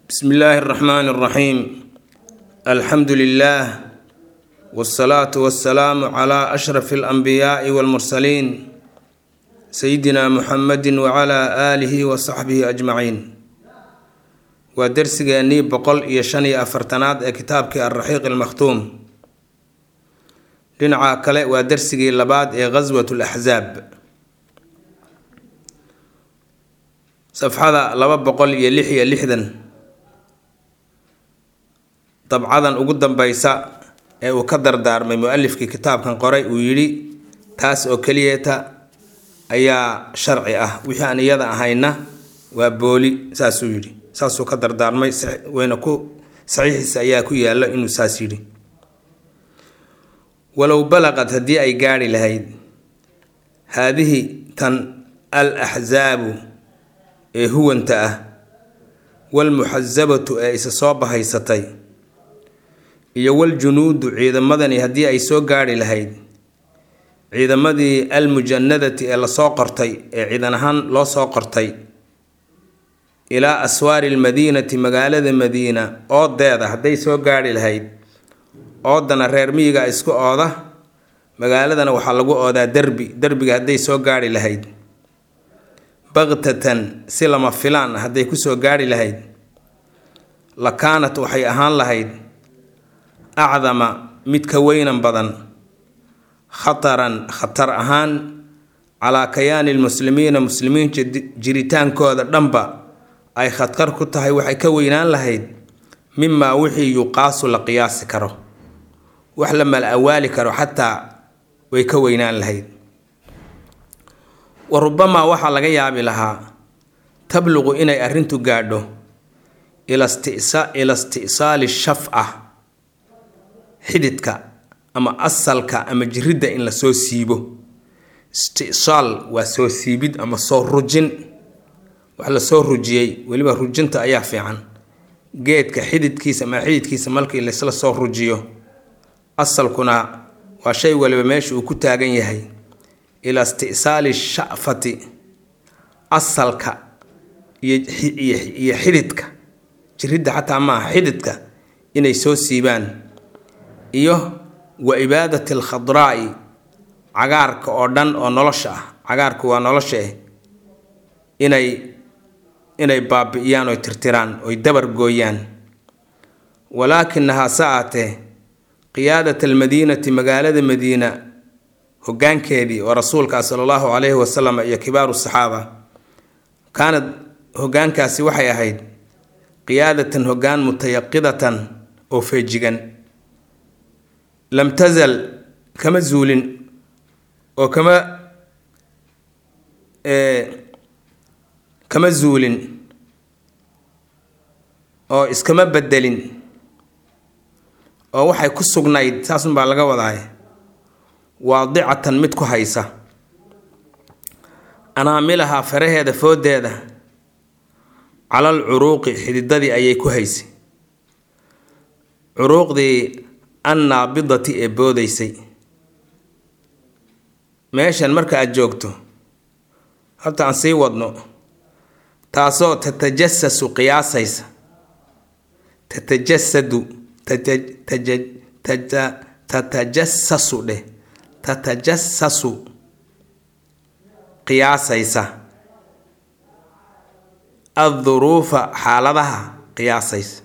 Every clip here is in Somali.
bsmi illaahi اraxmaan اraxiim alxamdu lilah wاsalaatu wasalaamu cla ashraf اlanbiyaai wاlmursaliin sayidina muxamedi wcla aalihi wasaxbihi ajmaciin waa dersigeennii boqol iyo shan iyo afartanaad ee kitaabkii alraxiiq almakhtuum dhinaca kale waa dersigii labaad ee ghaswat laxzaab safxada laba boqol iyo lix iyo lixdan dabcadan ugu dambeysa ee uu ka dardaarmay mu-alifkii kitaabkan qoray uu yidhi taas oo keliyeeta ayaa sharci ah wixii aan iyada ahayna waa booli saasuu yidhi saasuu ka dardaarmay wayna ku saxiixiisa ayaa ku yaalla inuu saas yidhi walow balaqad haddii ay gaadhi lahayd haadihi tan al axsaabu ee huwanta ah walmuxasabatu ee isa soo bahaysatay iyo waljunuudu ciidamadani haddii ay soo gaadhi lahayd ciidamadii almujanadati ee lasoo qortay ee ciidan ahaan loo soo qortay ilaa aswaari almadiinati magaalada madiina oodeeda hadday soo gaadhi lahayd oodana reer miyiga isku ooda magaaladana waxaa lagu oodaa derbi derbiga hadday soo gaadhi lahayd baktatan si lama filaan ah hadday kusoo gaadhi lahayd la kaanat waxay ahaan lahayd acdama mid ka weynan badan khataran khatar ahaan calaa kayaani lmuslimiina muslimiinta jiritaankooda dhanba ay khatar ku tahay waxay ka weynaan lahayd mimaa wixii yuqaasu la qiyaasi karo wax la mal awaali karo xataa way ka weynaan lahayd wa rubamaa waxaa laga yaabi lahaa tabluqu inay arrintu gaadho ila isti'saali shafca xididka ama asalka ama jiridda in la soo siibo isti'saal waa soo siibid ama soo rujin wax la soo rujiyey weliba rujinta ayaa fiican geedka xididkiisa ama xididkiisa markii laysla soo rujiyo asalkuna waa shay waliba meesha uu ku taagan yahay ilaa isti'saali sha'fati asalka iyo xididka jiridda xataa maaha xididka inay soo siibaan iyo wa ibaadati alkhadraa'i cagaarka oo dhan oo nolosha ah cagaarku waa nolosha eh inay inay baabi'iyaan oy tirtiraan oy dabar gooyaan walaakinahaa sa aatee qiyaadat almadiinati magaalada madiina hoggaankeedii oo rasuulkaa sala allahu calayhi wasalam iyo kibaaru saxaaba kaanad hoggaankaasi waxay ahayd qiyaadatan hoggaan mutayaqidatan oo feejigan lam tasal kama zuulin oo kama kama zuulin oo iskama bedelin oo waxay ku sugnayd saasunbaa laga wadaay waadicatan mid ku haysa anaamilahaa faraheeda foodeeda calal curuuqi xididadii ayay ku haysay curuuqdii annaabidati ee boodaysay meeshan marka aada joogto horta aan sii wadno taasoo tatajasasu qiyaasaysa tatajasadu tatajasasu dheh tatajasasu qiyaasaysa adduruufa xaaladaha qiyaasaysa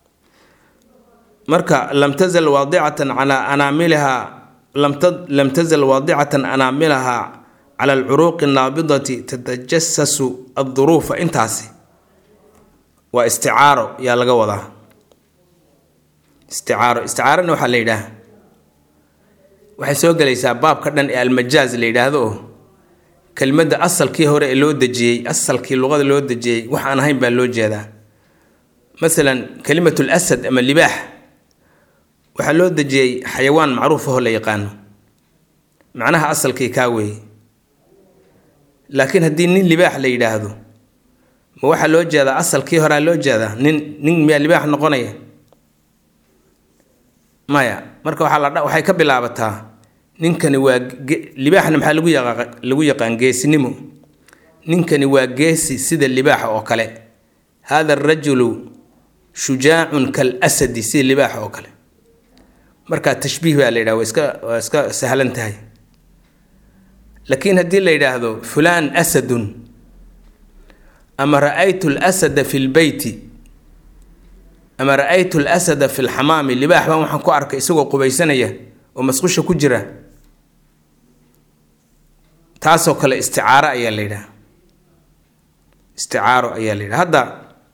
marka lam tazal waadicatan calaa anaamilihaa lam tazal waadicatan anaamilahaa cala alcuruuqi naabidati tatajasasu adduruufa intaasi waa isticaaro yaa laga wadaa isticaaro isticaarana waxaa la yidhaah waxay soo gelaysaa baabka dhan ee almajaaz la yidhaahdo oo kelmadda asalkii hore ee loo dejiyey asalkii luqada loo dejiyey wax aan ahayn baa loo jeedaa masalan kelimatul asad ama libaax waxaa loo dejiyey xayawaan macruuf ahoo la yaqaano macnaha asalkii kaa weeye laakiin haddii nin libaax la yidhaahdo ma waxaa loo jeedaa asalkii horea loo jeedaa nin nin miyaa libaax noqonaya maya marka waxaa la waxay ka bilaabataa ninkani waa libaaxna maxaa lagu yaqa lagu yaqaan geesinimo ninkani waa geesi sida libaaxa oo kale haada arajulu shujaacun kal asadi sida libaaxa oo kale markaa tashbiih baa la yidhaha waa iska waa iska sahlan tahay laakiin haddii la yidhaahdo fulaan asadun ama ra-aytu lasada fi lbeyti ama ra-aytu lasada fi lxamaami libaax baan waxaan ku arkay isagoo qubaysanaya oo masqusha ku jira taasoo kale isticaaro ayaa la yidhaha isticaaro ayaa la yidhaha hadda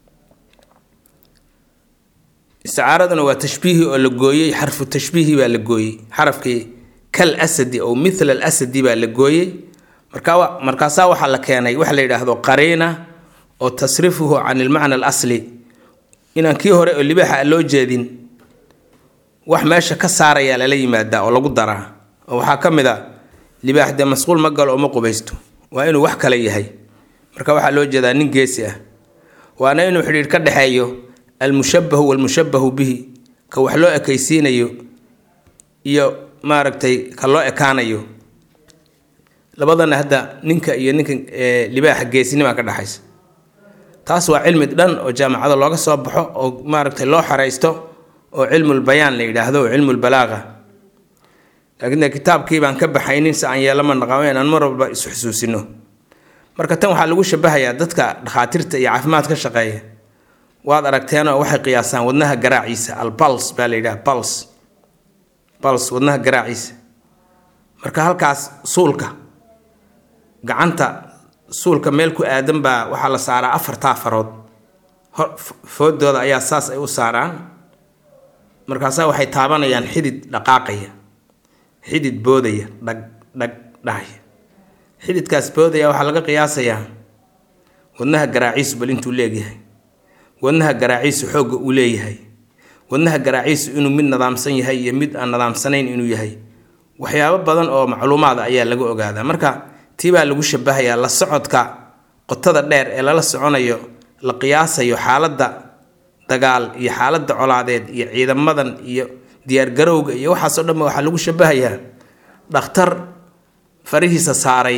isticaaraduna waa tashbiihi oo la gooyey xarfu tashbiihi baa la gooyey xarafkii kal asadi oo mithla alasadi baa la gooyey markaa markaasaa waxaa la keenay waxa la yidhaahdo qariina oo tasrifuhu can ilmacna alasli inaan kii hore oo libaaxa a loo jeedin wax meesha ka saarayaa lala yimaadaa oo lagu daraa oo waxaa ka mid a libaax dee masquul ma galo oo ma qubaysto waa inuu wax kale yahay marka waxaa loo jeedaa nin geesi ah waana inuu xidhiidh ka dhexeeyo almushabahu walmushabahu bihi ka wax loo ekaysiinayo iyo maaragtay ka loo ekaanayo labadana hadda ninka iyo ninka libaaxa geesinimaa ka dhexaysa taas waa cilmi dhan oo jaamacada looga soo baxo oo maaragtay loo xaraysto oo cilmulbayaan la yidhaahdo oo cilmulbalaaqa laakiin kitaabkii baan ka baxaynin si aan yeelama naqamo inaan mar walba isu xusuusino marka tan waxaa lagu shabahayaa dadka dhakhaatiirta iyo caafimaad ka shaqeeya waad aragteenoo waxay qiyaasaan wadnaha garaaciisa albals baa la yidhaha bals bals wadnaha garaaciisa marka halkaas suulka gacanta suulka meel ku aadan baa waxaa la saaraa afartaa farood foodooda ayaa saas ay u saaraan markaasaa waxay taabanayaan xidid dhaqaaqaya xidid boodaya dhag dhag dhahaya xididkaas boodaya waxaa laga qiyaasayaa wadnaha garaaciisu bal intuu leegyahay wadnaha garaaciisu xoogga uu leeyahay wadnaha garaaciisu inuu mid nadaamsan yahay iyo mid aan nadaamsanayn inuu yahay waxyaabo badan oo macluumaada ayaa laga ogaadaa marka tii baa lagu shabahayaa la socodka qotada dheer ee lala soconayo la qiyaasayo xaaladda dagaal iyo xaaladda colaadeed iyo ciidamadan iyo diyaargarowga iyo waxaasoo dhanba waxaa lagu shabahayaa dhakhtar farihiisa saaray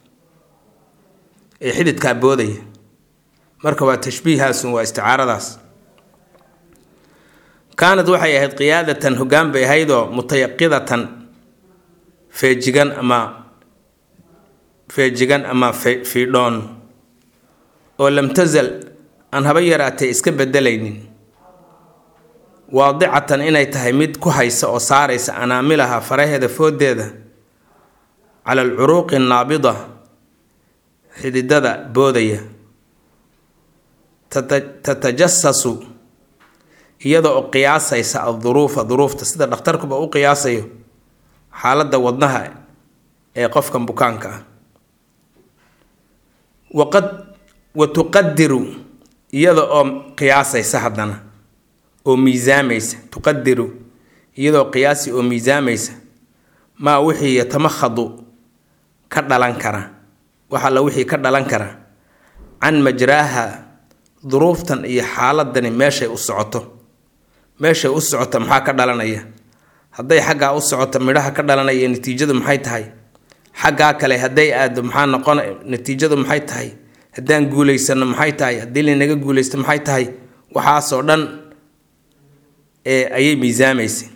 ee xididkaa boodaya marka waa tashbiihaasun waa isticaaradaas kaanad waxay ahayd qiyaadatan hoggaan bay ahaydoo mutayaqidatan feejigan ama feejigan ama fiidhoon oo lam tasal aan haba yaraatee iska bedelaynin waadicatan inay tahay mid ku haysa oo saaraysa anaamilaha faraheeda foodeeda cala alcuruuqi annaabida xididada boodaya tatajasasu iyada oo qiyaasaysa adduruufa duruufta sida dhakhtarkuba u qiyaasayo xaaladda wadnaha ee qofkan bukaanka ah waqad wa tuqadiru iyada oo qiyaasaysa haddana oo miisaamaysa tuqadiru iyadoo qiyaasi oo miisaamaysa maa wixii yatamakhadu ka dhalan kara wax alla wixii ka dhalan kara can majraaha duruuftan iyo xaaladani meeshay u socoto meeshay u socota maxaa ka dhalanaya hadday xaggaa u socoto midhaha ka dhalanaya natiijadu maxay tahay xaggaa kale hadday aado maxaa noqon natiijadu maxay tahay haddaan guulaysano maxay tahay haddii lanaga guulaysto maxay tahay waxaasoo dhan ee ayay miisaamaysay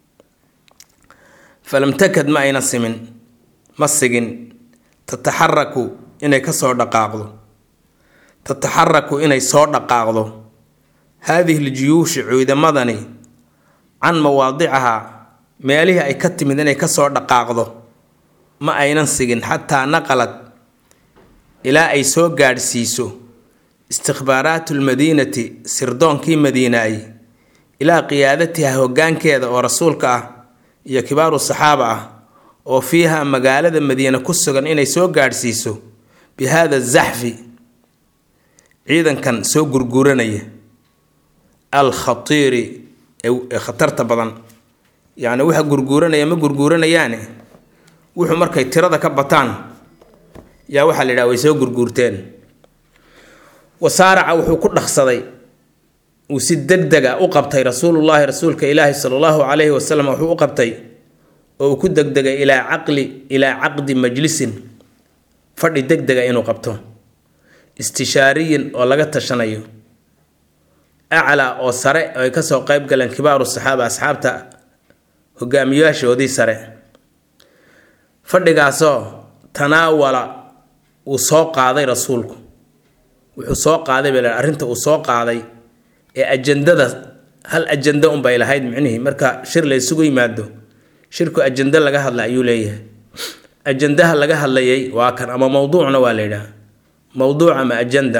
falam takad ma ayna simin ma sigin tataxaraku inay kasoo dhaqaaqdo tataxaraku inay soo dhaqaaqdo haadihi ljuyuushi ciidamadani can mawaadicahaa meelihii ay ka timid inay kasoo dhaqaaqdo ma aynan sigin xataa naqalad ilaa ay soo gaadhsiiso istikhbaaraatu lmadiinati sirdoonkii madiinaay ilaa qiyaadatiha hoggaankeeda oo rasuulka ah iyo kibaaru saxaaba ah oo fiiha magaalada madiine ku sugan inay soo gaadhsiiso bi haada zaxfi ciidankan soo gurguranaya al khatiiri ee khatarta badan yacni waxa gurguuranaya ma gurguuranayaane wuxuu markay tirada ka bataan yaa waxaa la yidhaha way soo gurguurteen wasaaraca wuxuu ku dhaqsaday uu si deg dega u qabtay rasuulullaahi rasuulka ilaahi sala allahu calayhi wasalam wuxuu u qabtay oo uu ku degdegay ilaa caqli ilaa caqdi majlisin fadhi deg dega inuu qabto istishaariyin oo laga tashanayo aclaa oo sare oo ay kasoo qeyb galeen kibaaru saxaaba asxaabta hogaamiyaashoodii sare fadhigaasoo tanaawala uu soo qaaday rasuulku wuxuu soo qaaday bay lahay arrinta uu soo qaaday ee ajandada hal ajando unbay lahayd micnihii marka shir la isugu yimaado shirku ajando laga hadla ayuu leeyahay ajandaha laga hadlayay waa kan ama mowduucna waa la yidhaha mowduuc ama ajanda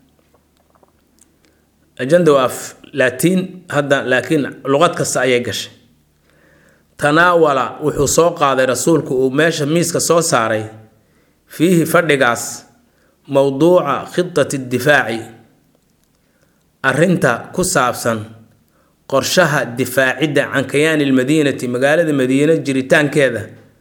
ajanda waa af laatiin hadda laakiin luqad kasta ayay gashay tanaawala wuxuu soo qaaday rasuulku uu meesha miiska soo saaray fiihi fadhigaas mowduuca khidati difaaci arrinta ku saabsan qorshaha difaacidda can kayaani lmadiinati magaalada madiine jiritaankeeda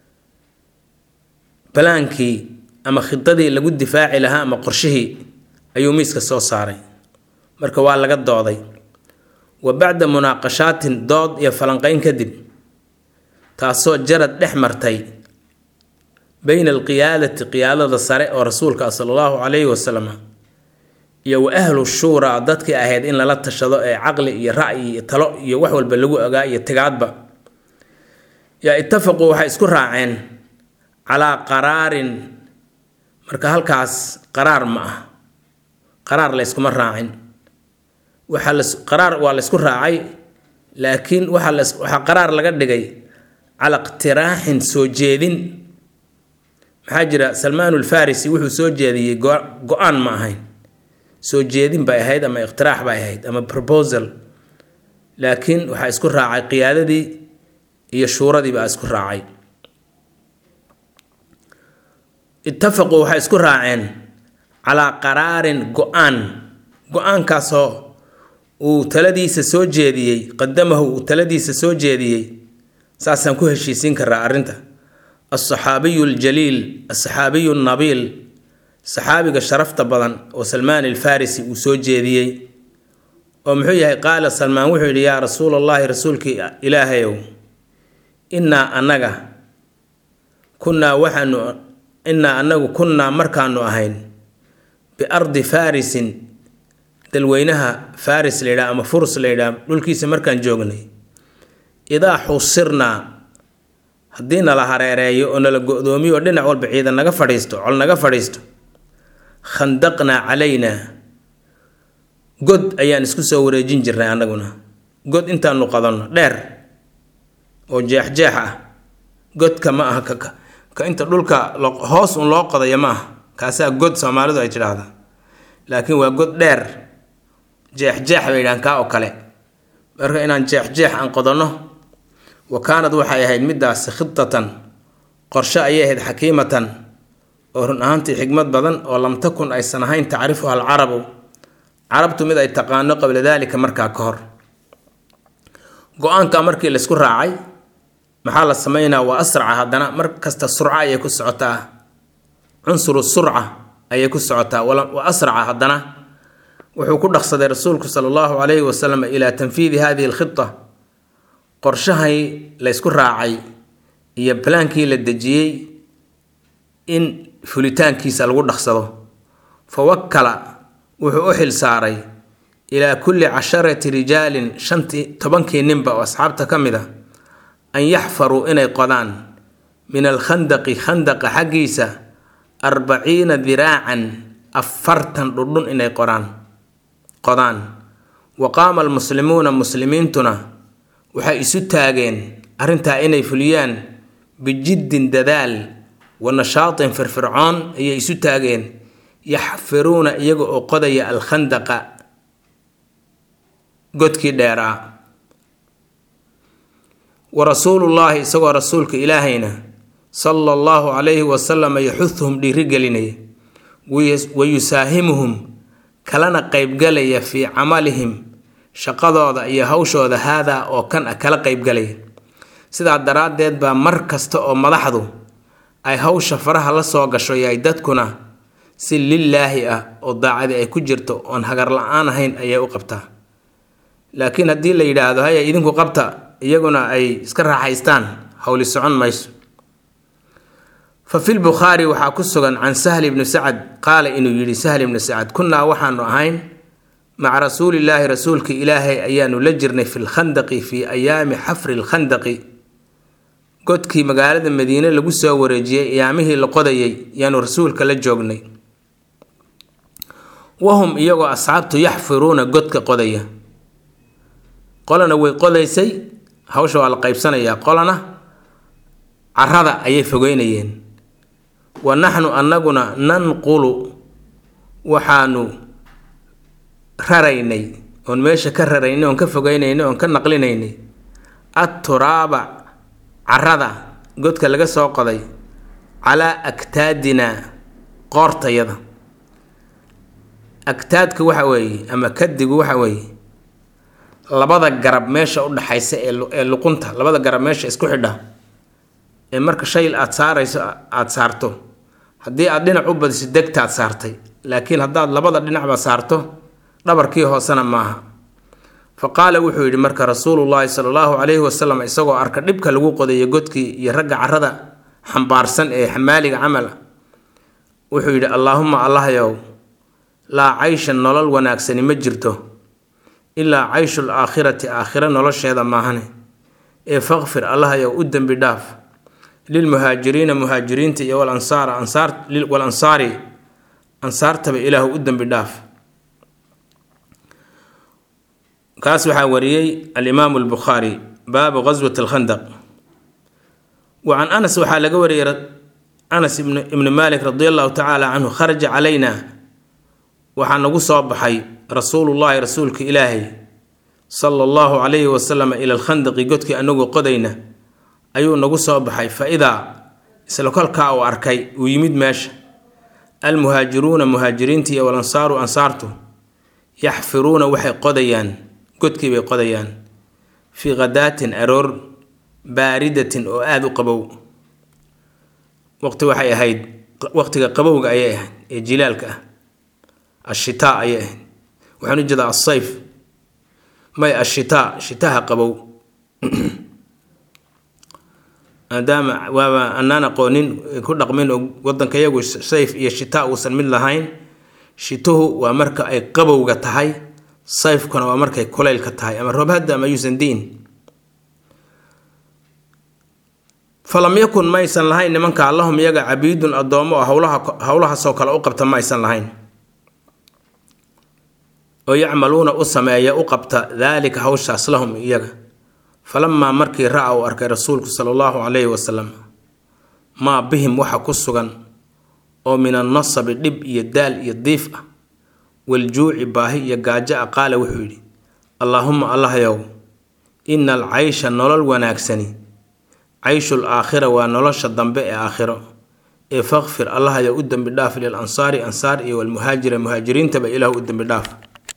balaankii ama khidadii lagu difaaci lahaa ama qorshihii ayuu miiska soo saaray marka waa laga dooday wa bacda munaaqashaatin dood iyo falanqeyn kadib taasoo jarad dhex martay bayna alqiyaadati qiyaadada sare oo rasuulka ah sala allahu calayhi wasalam iyo wa ahlu shuuraa dadkii ahayd in lala tashado ee caqli iyo ra'yi iyo talo iyo wax walba lagu ogaa iyo tigaadba yaa itafaquu waxay isku raaceen calaa qaraarin marka halkaas qaraar ma ah qaraar layskuma raacin waxaa las qaraar waa laysku raacay laakiin waxaa las waxaa qaraar laga dhigay cala iqtiraaxin soo jeedin maxaa jira salmaan ulfarisi wuxuu soo jeediyey go-aan ma ahayn soo jeedin bay ahayd ama iqtiraax bay ahayd ama proposal laakiin waxaa isku raacay qiyaadadii iyo shuuradii baa isku raacay itafaquu waxay isku raaceen calaa qaraarin go-aan go-aankaasoo uu taladiisa soo jeediyey qadamahu uu taladiisa soo jeediyey saasaan ku heshiisiin karaa arrinta alsaxaabiyu aljaliil alsaxaabiyu nabiil saxaabiga sharafta badan oo salmaan alfarisi uu soo jeediyey oo muxuu yahay qaala salmaan wuxuu yidhi yaa rasuul allahi rasuulkii ilaahayow innaa annaga kunnaa waxaanu innaa annagu kunnaa markaanu ahayn biardi farisin dalweynaha faris la yidhaha ama furs la yidhaha dhulkiisa markaan joognay idaa xusirnaa haddii nala hareereeyo oo nala go-doomiyo oo dhinac walba ciidan naga fadhiisto col naga fadhiisto khandaqnaa calaynaa god ayaan isku soo wareejin jirnay annaguna god intaanu qadanno dheer oo jeex-jeex ah godka ma aha ka ka inta dhulka hoos un loo qodayo ma aha kaasaa god soomaalidu ay tidhaahdaa laakiin waa god dheer jeex-jeex bay yidhahaan kaa oo kale marka inaan jeex-jeex aan qodanno wa kaanad waxay ahayd middaasi khidatan qorshe ayay ahayd xakiimatan oo run ahaantii xikmad badan oo lam takun aysan ahayn tacrifuha alcarabu carabtu mid ay taqaano qabla daalika markaa ka hor go-aanka markii laysku raacay maxaa la sameynaa waa asraca haddana mar kasta surca ayay ku socotaa cunsuru surca ayay ku socotaa wa asraca haddana wuxuu ku dhaqsaday rasuulku sala allahu calayhi wasalam ilaa tanfiidi hadihi alkhita qorshahay laysku raacay iyo balaankii la dejiyey in fulitaankiisa lagu dhaqsado fa wakala wuxuu u xil saaray ilaa kulli casharati rijaalin shantii tobankii ninba oo asxaabta ka mid a an yaxfaruu inay qodaan min alkhandaqi khandaqa xaggiisa arbaciina diraacan afartan dhudhun inay qoraan qodaan wa qaama almuslimuuna muslimiintuna waxay isu taageen arrintaa inay fuliyaan bijiddin dadaal wa nashaatin firfircoon ayay isu taageen yaxfiruuna iyaga oo qodaya alkhandaqa godkii dheeraa wa rasuulullaahi isagoo rasuulka ilaahayna sala allahu calayhi wasalama yaxuduhum dhiirigelinaya wa yusaahimuhum kalana qeybgalaya fii camalihim shaqadooda iyo hawshooda haadaa oo kan ah kala qeybgalaya sidaa daraaddeed baa mar kasta oo madaxdu ay hawsha faraha la soo gasho yahay dadkuna si lilaahi ah oo daacadi ay ku jirto oon hagar la-aan ahayn ayay u qabtaa laakiin haddii la yidhaahdo haya idinku qabta iyaguna ay iska raaxaystaan howli socon mayso fa fi lbukhaari waxaa ku sugan can sahli bni sacad qaala inuu yidhi sahli bni sacad kunnaa waxaanu ahayn maca rasuulillaahi rasuulka ilaahay ayaanu la jirnay fi lkhandaqi fii ayaami xafri lkhandaqi godkii magaalada madiine lagu soo wareejiyey ayaamihii la qodayay yaanu rasuulka la joognay wahum iyagoo asxaabtu yaxfiruuna godka qodaya qolana way qodaysay hawsha waa la qaybsanayaa qolana carada ayay fogeynayeen wa naxnu annaguna nanqulu waxaanu raraynay oon meesha ka raraynay oon ka fogeynaynay oon ka naqlinaynay atturaaba carada godka laga soo qoday calaa aktaadinaa qoortayada agtaadka waxa weeye ama kadigu waxa weeye labada garab meesha u dhaxaysa ee luqunta labada garab meesha isku xidha ee marka shay aad saarayso aada saarto haddii aad dhinac u badiso degtaad saartay laakiin haddaad labada dhinacba saarto dhabarkii hoosena maaha fa qaala wuxuu yidhi marka rasuulullaahi sala allahu calayhi wasalam isagoo arka dhibka lagu qodayo godkii iyo ragga carada xambaarsan ee xamaaliga camal ah wuxuu yidhi allaahuma allahyow laa caysha nolol wanaagsani ma jirto ilaa cayshul aakhirati aakhiro nolosheeda maahane ee fakfir allahyow u dembi dhaaf lilmuhaajiriina muhaajiriinta iyo walansaar ansaar walansaari ansaartaba ilaahu u dembi dhaaf kaas waxaa wariyey alimaamu albukhaari baabu qaswat alkhandaq wa can anas waxaa laga wariyey anas ibnu maalik radi allahu tacaala canhu kharaja calayna waxaa nagu soo baxay rasuulullaahi rasuulka ilaahay sala allahu calayhi wasalam ila alkhandaqi godkii anagoo qodayna ayuu nagu soo baxay fa idaa isla kolkaa uu arkay uu yimid meesha almuhaajiruuna muhaajiriinta iyo walansaaru ansaartu yaxfiruuna waxay qodayaan godkii bay qodayaan fii khadaatin aroor baaridatin oo aada u qabow waqti waxay ahayd waqtiga qabowga ayay ahayd ee jilaalka ah ashitaa ayay ahayd waxaan u jeedaa asayf may ashitaa shitaha qabow maadaama waaba anaan aqoonin ku dhaqmin oo wadanka yagu sayf iyo shitaa uusan mid lahayn shituhu waa marka ay qabowga tahay sayfkuna waa markay kulaylka tahay ama roobhadda ama yuusan diin falam yakun maysan lahayn nimanka allahum iyaga cabiidun addoommo oo howlaha howlahaasoo kale u qabta ma aysan lahayn oo yacmaluuna u sameeya u qabta daalika hawshaas lahum iyaga falamaa markii ra-a uu arkay rasuulku sala allahu calayhi wasalam maa bihim waxa ku sugan oo min annasabi dhib iyo daal iyo diif ah waljuuci baahi iyo gaajo a qaala wuxuu yidhi allaahuma allahyow ina alcaysha nolol wanaagsani cayshul aakhira waa nolosha dambe ee aakhiro ee fakfir allahyow u dembi dhaaf lil ansaari ansaar iyo walmuhaajira muhaajiriintaba ilaahu u dembi dhaaf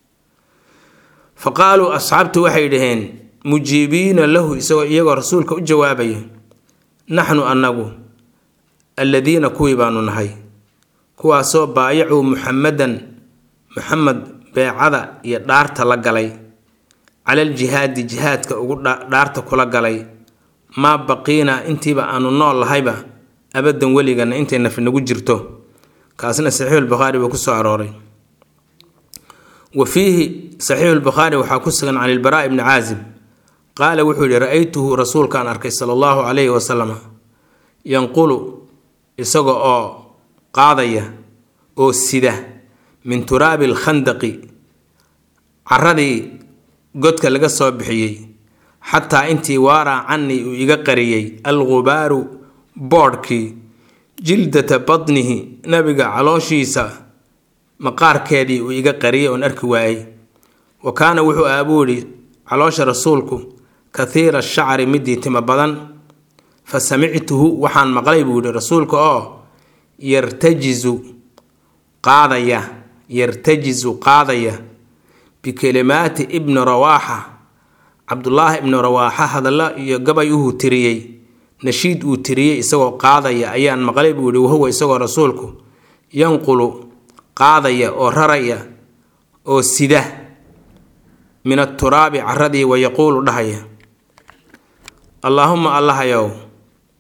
fa qaaluu asxaabtu waxay dhaheen mujiibiina lahu isagoo iyagoo rasuulka u jawaabaya naxnu annagu alladiina kuwii baanu nahay kuwaasoo baayacuu muxamadan muxamed beecada iyo dhaarta la galay calal jihaadi jihaadka ugu dhaarta kula galay maa baqiinaa intiiba aanu nool lahayba abadan weligana intay nafi nagu jirto kaasna saxiixulbukhaari buu ku soo arooray wa fiihi saxiixulbukhaari waxaa ku sugan can ilbaraa ibni caazib qaala wuxuu yihi ra-aytuhu rasuulkaan arkay sala allahu calayhi wasalam yanqulu isaga oo qaadaya oo sida min turaabi alkhandaqi caradii godka laga soo bixiyey xataa intii waaraa canii uu iga qariyey algubaaru boodhkii jildata badnihi nabiga calooshiisa maqaarkeedii uu iga qariyay oon arki waayey wa kaana wuxuu aabuu yidhi caloosha rasuulku kathiira shacri midii timo badan fa samictuhu waxaan maqlay buu yihi rasuulka oo yartajizu qaadaya yartajizu qaadaya bikelimaati ibni rawaaxa cabdulaahi ibnu rawaaxa hadalla iyo gabay uhuu tiriyey nashiid uu tiriyey isagoo qaadaya ayaan maqlay buu yihi wahuwa isagoo rasuulku yanqulu qaadaya oo raraya oo sida min aturaabi caradii wayaquulu dhahaya allaahuma allahayow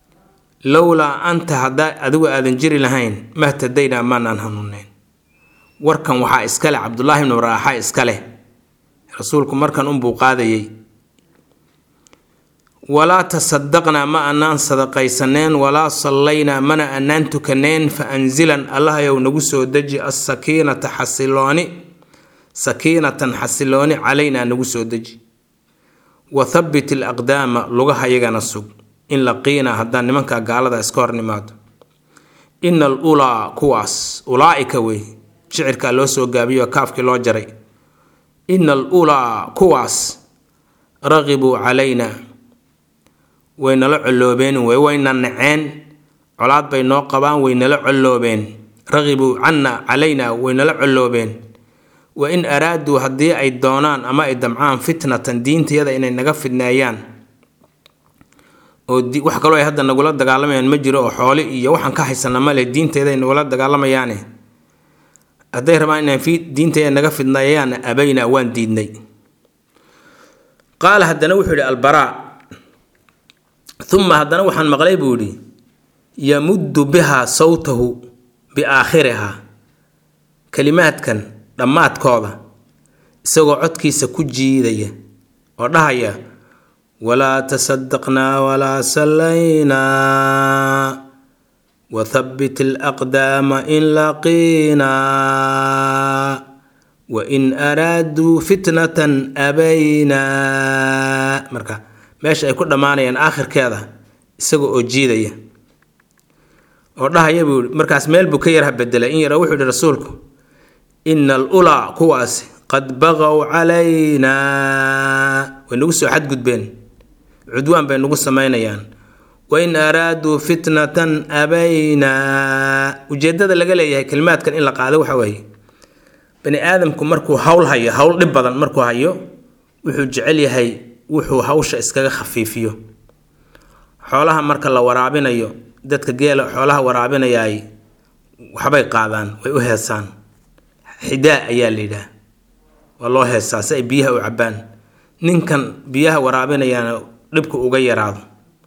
lowlaa anta haddaa adigu aadan jiri lahayn mahtadaynaa maanaan hanuuneyn warkan waxaa iska leh cabdullaahi ibnu raaxa iska leh rasuulku markan unbuu qaadayey walaa tasadaqnaa ma anaan sadaqaysaneen walaa sallaynaa mana anaan tukaneen fa anzilan allahayow nagu soo deji assakiinata xasilooni sakiinatan xasilooni calaynaa nagu soo deji wa thabbit alaqdaama lugaha yagana sug in laqiinaa haddaan nimanka gaalada iska hor nimaado ina al ulaa kuwaas ulaa'ika wey shicirkaa loo soo gaabiyo kaafkii loo jaray ina al ulaa kuwaas raqibuu calaynaa way nala colloobeen way wayna naceen colaad bay noo qabaan way nala colloobeen raqibuu canna calaynaa way nala colloobeen wa in araaduu haddii ay doonaan ama ay damcaan fitnatan diintayada inay naga fidneeyaan oo wax kaloo ay hadda nagula dagaalamayaan ma jiro oo xooli iyo waxaan ka haysana male diintayda ay nagula dagaalamayaane hadday rabaan inaan diintayda naga fidneeyaanna abaynaa waan diidnay qaala haddana wuxuu yidhi albaraa uma haddana waxaan maqlay buu yidhi yamuddu bihaa sawtahu biaakhirihaa kalimaadkan dhammaadkooda isagoo codkiisa ku jiidaya oo dhahaya walaa tasadaqnaa walaa sallaynaa wathabbit alaqdaama in laqiinaa wain araaduu fitnatan abaynaa marka meesha ay ku dhammaanayaan aakhirkeeda isaga oo jiidaya oo dhahaya buu yihi markaas meel buu ka yarha bedelay in yara wuxuu yihi rasuulku ina al ulaa kuwaasi qad baqow calaynaa way nagu soo xadgudbeen cudwaan bay nagu samaynayaan wain araaduu fitnatan abaynaa ujeeddada laga leeyahay kalimaadkan in la qaado waxa weeye bani aadamku markuu hawl hayo hawl dhib badan markuu hayo wuxuu jecel yahay wuxuu hawsha iskaga khafiifiyo xoolaha marka la waraabinayo dadka geela xoolaha waraabinayaay waxbay qaadaan way u heesaan xidaa ayaa la yidhaah waa loo heestaa si ay biyaha u cabbaan ninkan biyaha waraabinayaana dhibku uga yaraado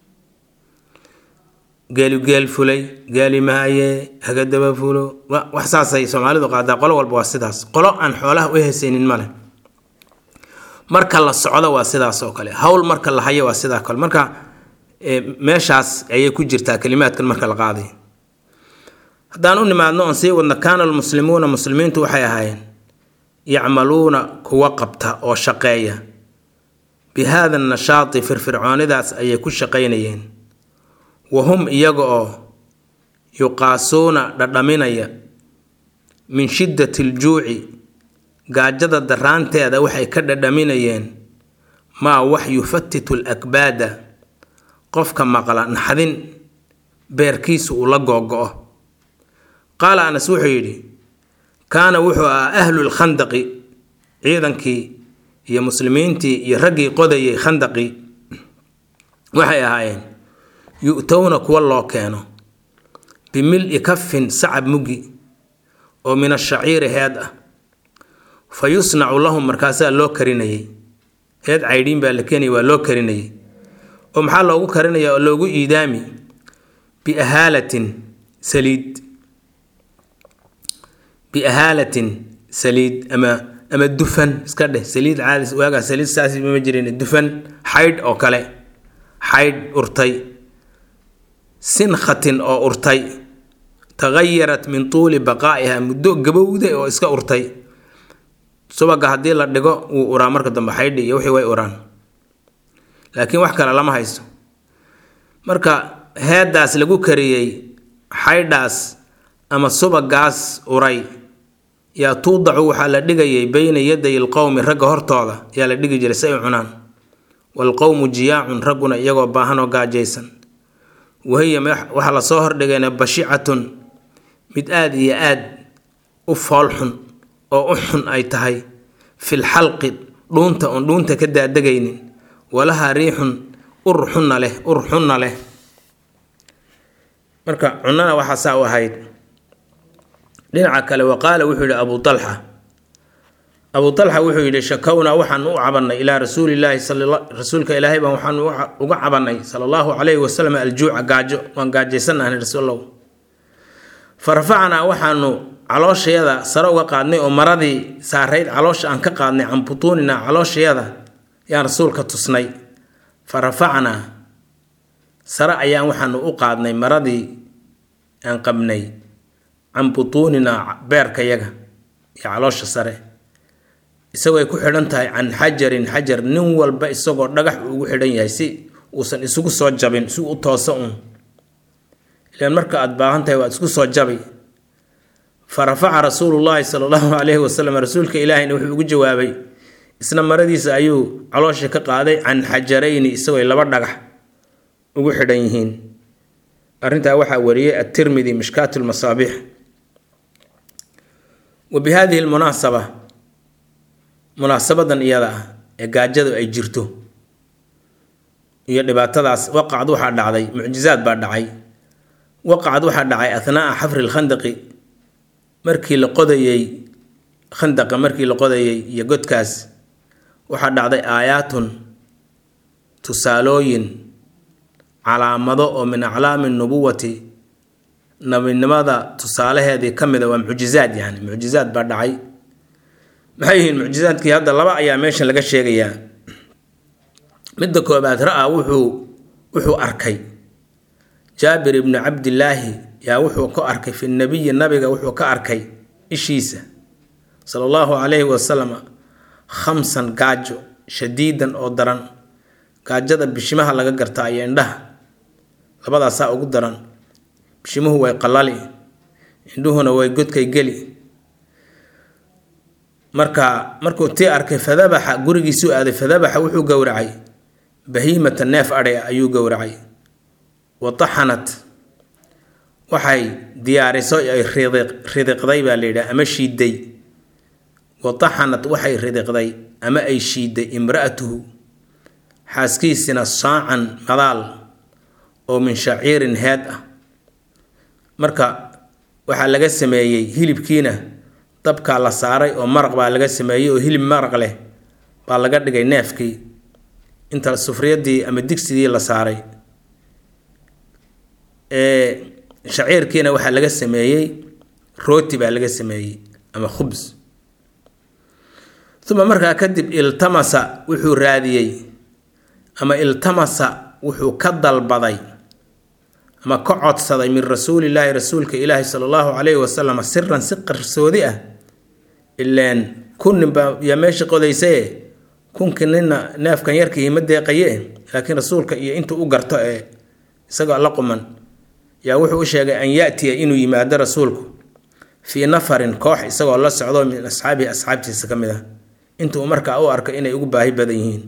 geelu geel fulay geeli mahaye hagadaba fulo wax saasay soomaalidu qaadaa qolo walba waa sidaas qolo aan xoolaha u heesaynin male marka la socdo waa sidaas oo kale hawl marka la hayo waa sidaa kale marka meeshaas ayay ku jirtaa kalimaadkan marka la qaaday haddaan u nimaadno oon sii wadno kaana almuslimuuna muslimiintu waxay ahaayeen yacmaluuna kuwa qabta oo shaqeeya bi haada nashaati firfircoonidaas ayay ku shaqaynayeen wa hum iyaga oo yuqaasuuna dhadhaminaya min shiddati aljuuci gaajada daraanteeda waxay ka dhadhaminayeen maa wax yufatitu alakbaada qofka maqla naxdin beerkiisu uu la googo-o qaala anas wuxuu yidhi kaana wuxuu ahaa ahlu lkhandaqi ciidankii iyo muslimiintii iyo raggii qodayay khandaqii waxay ahaayeen yu-towna kuwa loo keeno bimil-i kafin sacab muggi oo min ashaciiri heed ah fa yusnacu lahum markaasaa loo karinayay heed caydhiin baa la keenaya waa loo karinayay oo maxaa loogu karinaya oo loogu iidaami biahaalatin saliid biahaalatin saliid ama ama dufan iska dheh saliid caadi waagaa saliid saasi ma jirin dufan xaydh oo kale xaydh urtay sinkhatin oo urtay tagayarat min tuuli baqaa'iha muddo gabowday oo iska urtay subaga haddii la dhigo wuu uraa marka dambe xaydhi iyo wixii way uraan laakiin wax kale lama haysto marka heeddaas lagu kariyey xaydhaas ama subagaas uray yaa tuudacu waxaa la dhigayay beyna yaday alqowmi ragga hortooda yaa la dhigi jiray si ay cunaan waalqowmu jiyaacun ragguna iyagoo baahan oo gaajaysan wahiya waxaa lasoo hordhigayna bashicatun mid aada iyo aad u foolxun oo u xun ay tahay fil xalqi dhuunta oon dhuunta ka daadegaynin walahaa riixun ur xunna leh ur xunna leh marka cunana waxaa saa u ahayd dhinaca kale wa qaala wuxuu yidhi abu talxa abu talxa wuxuu yidhi shakownaa waxaan u cabannay ilaa rasuulilaahi rasuulka ilaahay baan waxaan uga cabannay sala allahu calayhi wasalam aljuuca gaajo waan gaajaysannahnay rasuulow fa rafacnaa waxaanu calooshayada sare uga qaadnay oo maradii saarayd caloosha aan ka qaadnay can butuuninaa calooshayada yaan rasuulka tusnay fa rafacnaa sare ayaan waxaanu u qaadnay maradii aan qabnay can butuuninaa beerkayaga iyo caloosha sare isagoo ay ku xidhan tahay can xajarin xajar nin walba isagoo dhagax ugu xidhan yahay si uusan isugu soo jabin si u tooso un ilaan marka aada baahan tahay waad isku soo jabi fa rafaca rasuulullaahi sala allahu calayhi wasalam rasuulka ilaahina wuxuu ugu jawaabay isna maradiisa ayuu caloosha ka qaaday can xajarayni isagoo ay laba dhagax ugu xidhan yihiin arrintaa waxaa wariyey atirmidi mishkaat lmasaabiix wa bi hadihi lmunaasaba munaasabadan iyada ah ee gaajadu ay jirto iyo dhibaatadaas waqacad waxaa dhacday mucjizaad baa dhacay waqacad waxaa dhacay athnaa'a xafri lkhandaqi markii la qodayey khandaqa markii la qodayey iyo godkaas waxaa dhacday aayaatun tusaalooyin calaamado oo min aclaami nubuwati nabinimada tusaalaheedii ka mida waa mucjizaad yani mucjizaad baa dhacay maxay yihiin mucjizaadkii hadda laba ayaa meeshan laga sheegayaa midda koobaad ra-a wuxuu wuxuu arkay jaabir ibnu cabdillaahi yaa wuxuu ka arkay fi nabiyi nabiga wuxuu ka arkay ishiisa sala allahu calayhi wasalam khamsan gaajo shadiidan oo daran gaajada bishimaha laga gartaa iyo indhaha labadaasaa ugu daran bishimuhu way qalali indhuhuna way godkay geli marka markuu tii arkay fadabaxa gurigiisuu aaday fadabaxa wuxuu gowracay bahiimata neef adhay ayuu gowracay wa taxanat waxay diyaariso ay ridiqday baa la yidhaha ama shiiday wa taxanat waxay ridiqday ama ay shiiday imra'atuhu xaaskiisina saacan madaal oo min shaciirin heed ah marka waxaa laga sameeyey hilibkiina dabkaa la saaray oo maraq baa laga sameeyey oo hilib maraq leh baa laga dhigay neefkii inta sufriyadii ama digsigii la saaray shaciirkiina waxaa laga sameeyey rooti baa laga sameeyey ama khubs uma markaa kadib iltamasa wuxuu raadiyey ama iltamasa wuxuu ka dalbaday ama ka codsaday min rasuulillaahi rasuulka ilaahi sala allahu calayhi wasalam siran si qarsoodi ah ileen kun ninbaa yaa meesha qodaysaye kunkii nina neefkan yarkii ma deeqaye laakiin rasuulka iyo intuu u garto ee isagoo la quman yaa wuxuu u sheegay an yaatiya inuu yimaado rasuulku fii nafarin koox isagoo la socdo min asxaabihi asxaabtiisa ka mid ah intuu markaa u arko inay ugu baahi badan yihiin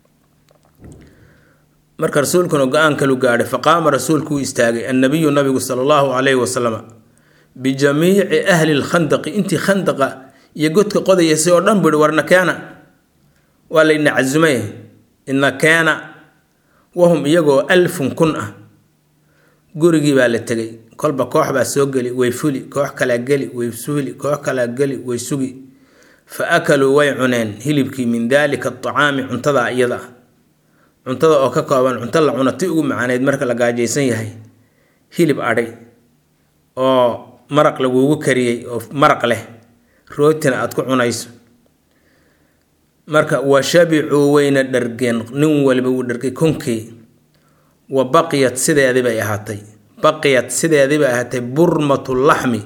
marka rasuulkuna go-aan kalu gaadhay faqaama rasuulku uu istaagay annabiyu nabigu sala allahu calayhi wasalam bijamiici ahli lkhandaqi intii khandaqa iyo godka qodayaysay oo dhan buhi warna keena waa layna casumay ina keena wahum iyagoo alfun kun ah gurigii baa la tegay kolba koox baa soo geli way fuli koox kalaa geli way fuli koox kalaa geli way sugi fa akaluu way cuneen hilibkii min daalika acaami cuntada iyada ah cuntada oo ka kooban cunto la cuno ti ugu macaaneyd marka la gaajaysan yahay hilib adhay oo maraq lagugu kariyey oo maraq leh rootina aada ku cunayso marka wa shabicuu wayna dhargeen nin waliba wuu dhargay konkii wa baqiyat sideedii bay ahaatay baqiyat sideedii bay ahaatay burmatu laxmi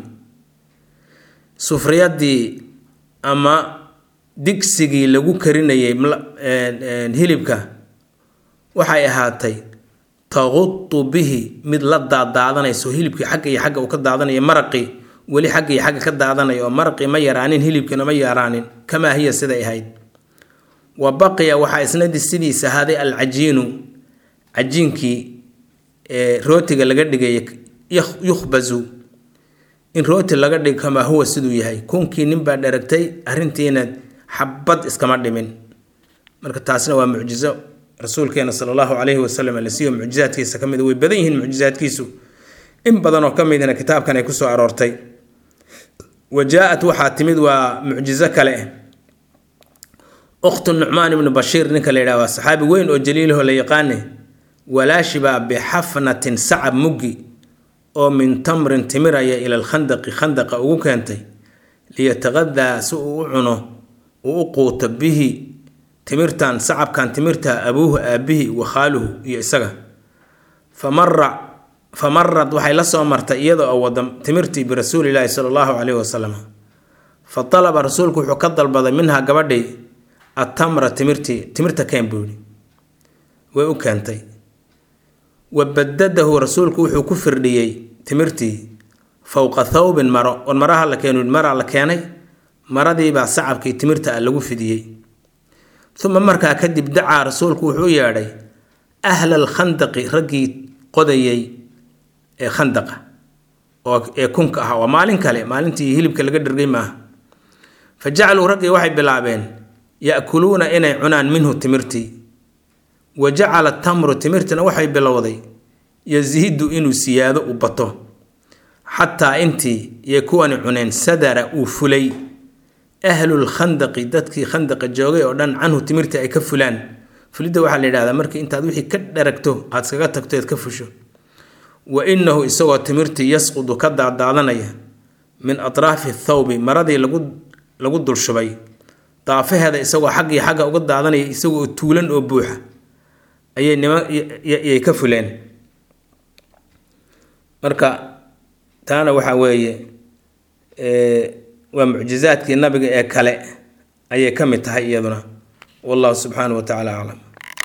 sufriyadii ama digsigii lagu karinayay hilibka waxay ahaatay taqutu bihi mid la daadaadanayso hilibkii xagga iyo xagga uu ka daadanaya maraqii weli xagga iyo xagga ka daadanaya oo maraqii ma yaraanin hilibkiina ma yaraanin kamaa hiya siday ahayd wa baqiya waxaa isnadi sidiisa ahaaday alcajiinu cajiinkii ee rootiga laga dhigay yukhbazu in rooti laga dhigo kamaa huwa siduu yahay kunkii ninbaa dharagtay arrintiina xabad iskama dhimin marka taasna waa mucjizo rasuulkeena sala allahu calayhi wasalam la siiyo mucjizaadkiisa ka mid way badan yihiin mucjizaadkiisu in badan oo ka midna kitaabkan ay kusoo aroortay wa jaa-at waxaa timid waa mucjizo kale ukhtu nucmaan ibnu bashiir ninka la yidhaha waa saxaabi weyn oo jaliilaho la yaqaane walaashibaa bixafnatin sacab muggi oo min tamrin timiraya ila alkhandaqi khandaqa ugu keentay liyataqadaa si uu u cuno uu u quuto bihi timirtan sacabkan timirta abuuhu aabihi wa khaaluhu iyo isaga fa mara fa marad waxay la soo martay iyada oo wada timirtii birasuulilaahi sala allahu caleyhi wasalam fa dalaba rasuulku wuxuu ka dalbaday minhaa gabadhii attamra timirtii timirta keen buu yihi way u keentay wa badadahu rasuulku wuxuu ku firdhiyey timirtii fowqa thawbin maro on maraha la keenu maraa la keenay maradiibaa sacabkii timirta ah lagu fidiyey uma markaa kadib dacaa rasuulku wuxuu u yeedhay ahla alkhandaqi raggii qodayay ee khandaqa oo ee kunka ah waa maalin kale maalintii hilibka laga dhergay maaha fa jacaluu raggii waxay bilaabeen ya'kuluuna inay cunaan minhu timirtii wa jacala tamru timirtina waxay bilowday yasiidu inuu siyaado u bato xataa intii yay kuwani cuneen sadara uu fulay ahlulkhandaqi dadkii khandaqa joogay oo dhan canhu timirtii ay ka fulaan fulidda waxaa la yidhahdaa markii intaad wixii ka dheragto aad iskaga tagto eed ka fusho wa innahu isagoo timirtii yasqudu ka daadaadanaya min atraafi thawbi maradii lagu lagu dulshubay daafaheeda isagoo xag iyo xagga uga daadanaya isagoo tuulan oo buuxa ayay nima yay ka fuleen marka taana waxaa weeye waa mucjizaadkii nabiga ee kale ayay ka mid tahay iyaduna wallahu subxaanahu wa tacala aclam